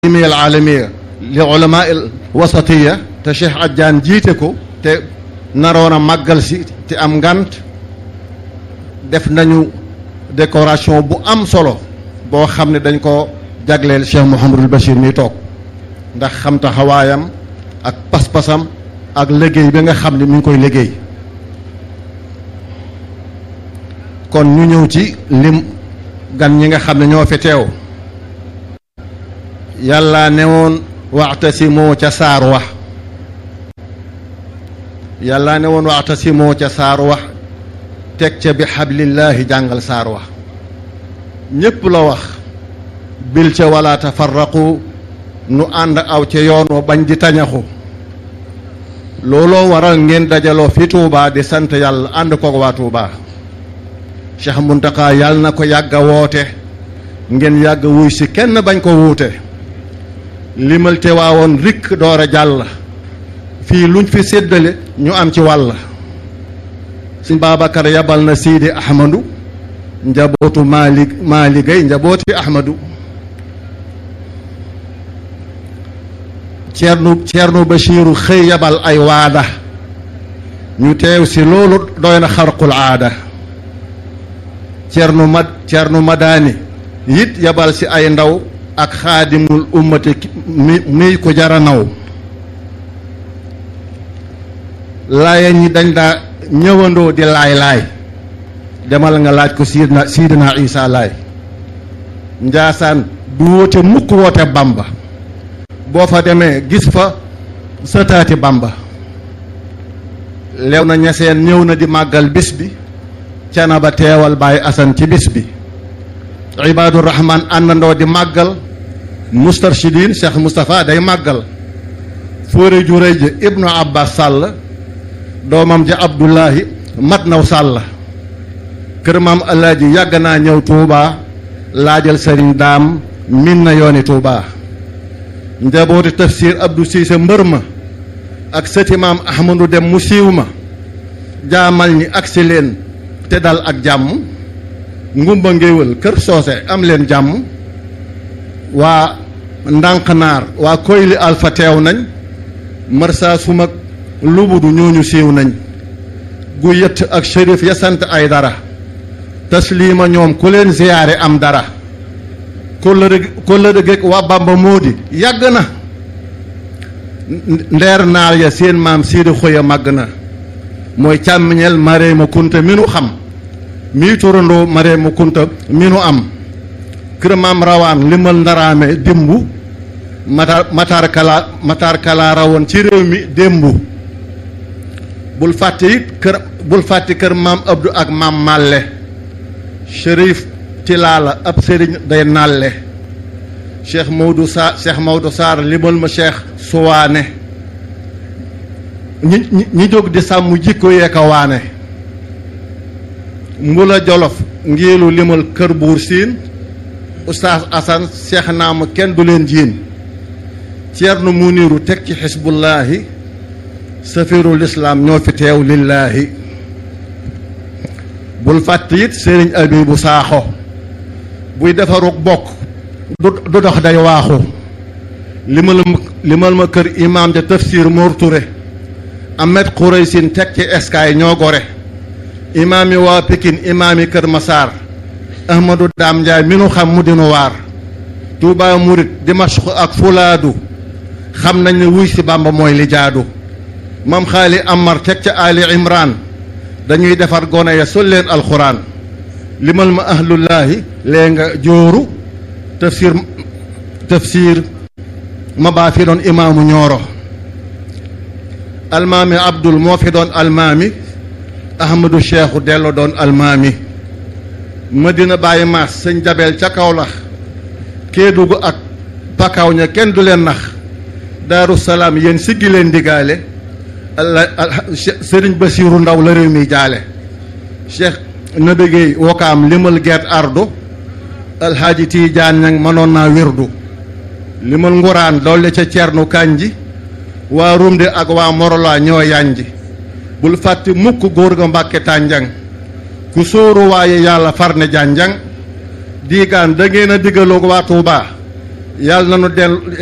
al alamiya li ulama al wasatiya te Cheikh Adjaan jiite ko te naroon a màggal si te am ngant def nañu décoration bu am solo boo xam ne dañ ko jagleel Cheikh Mouhamadul Bachir mi toog ndax xam taxawaayam ak pas-pasam ak liggéey bi nga xam ne mi ngi koy liggéey kon ñu ñëw ci lim gan ñi nga xam ne ñoo fi teew yàlla ne woon waxtasimoo ca saar wax yàlla ne woon waxtasimoo ca saar wax teg ca bi xablillaahi jàngal saar wax ñépp la wax bil ca wala tafarraqu nu ànd aw ca yoon wa bañ di tañaxu looloo waral ngeen dajaloo fi Touba di sant yàlla ànd koog waa Touba Cheikh Muntaka yàlla na ko yàgg a woote ngeen yàgg wuy si kenn bañ ko wuute limal te waawoon rikk door a jàll fii luñ fi séddale ñu am ci wàll Sëñ Babacar yabal na Sidi Ahmadu njabootu Maali Maali Gay njabooti Ahmadu Ceerno Ceerno Bachiru xëy yabal ay waada ñu teew si loolu doy na xarqul aada Ceerno Mad Ceerno Madaani it yabal si ay ndaw ak xaadimul ummati mi mi ko jara naw laaya ñi dañ daa ñëwandoo di laay laay demal nga laaj ko siidna siidna isa laay njaasaan du woote mukk woote bamba boo fa demee gis fa sëtaati bamba lew na ñeseen ñëw na di màggal bis bi cana ba teewal bàyyi asan ci bis bi ibaadu rahman àndandoo di màggal mustarshidin cheikh moustapha day màggal fóore ju rëy ja ibnu abbas sàll doomam ja abdullahi mat naw sàll kër maam alaaji yàgg naa ñëw tuubaa laajal sëriñ daam min na yooni tuubaa njabooti tafsir abdou siise mbër ma ak sëti maam ahmadu dem mu siiw ma jaamal ñi agsi leen te dal ak jàmm ngumba ngéwël kër soose am leen jàmm waa ndànqnaar waa koyli alfa teew nañ marsa sumag lubudu ñooñu siiw nañ gu yëtt ak shérif ya sant ay dara tasliima ñoom ku leen ziyaare am dara kóllëre kóllëre géeg waa bamba moo di yàgg na ndeer naar ya seen maam siidi xoya màgg na mooy càmmiñeel maree ma kunta mi nu xam mii turandoo maree ma kunta mi nu am kër maam rawaan limal ndaraame démbu matar matar kala matar kala rawoon ci réew mi démbu bul fàtte it kër bul fàtte kër maam abdou ak maam màlle shérif tilaala ab sëriñ day nàlle cheikh Maodo Sarr cheikh Maodo Sarr limal ma cheikh suwaane ñi ñi jóg di sàmm jikko yee ka waane mbula jolof ngiilu limal kër buur siin oustaz asan cheikh naama kenn du leen jiin ceerno muniru teg ci xisbullaahi safirul islaam ñoo fi teew lillaahi bul fàtt it sëriñ abibu saaxo buy defarug bokk du dox day waaxu limal ma limal ma kër imaam ja tafsir Mor Touré Ahmed Khouraysin teg ci eskaay ñoo gore imaam yi waa Pikin imaam yi kër Masaar Ahmadou Daam Njaay mi nu xam mu dinu waar Touba Murit Dimashq ak Fulaadu xam nañ ne wuy si Bàmba mooy li jaadu mam xaali Amar teg ca Ali Imran dañuy defar gone ya sol leen alxuraan limal ma ahlullaahi lee nga jooru tafsir tafsir ma baa fi doon imaamu ñooro almaami abdul moo fi doon almaami ahmadu cheikhu dello doon almaami madina bàyyi maas sëñ jabeel ca kawlax kéedugu ak pakaaw ña kenn du leen nax daaru salaam yéen siggi leen digaale sëriñ basiiru ndaw la réew mi jaale cheikh nabégéey wokaam limal gert ardo alxaaji tiijaan ñang mënoon naa wirdu limal nguraan dolli ca cernu kànji waa rumde ak waa morola ñoo yanji bul fàtte mukk góor ga mbàkke tànjang ku sóoru waaye yàlla far ne jànjang diigaan da ngeen a diggaloog waa Tuubaa yàlla na nu del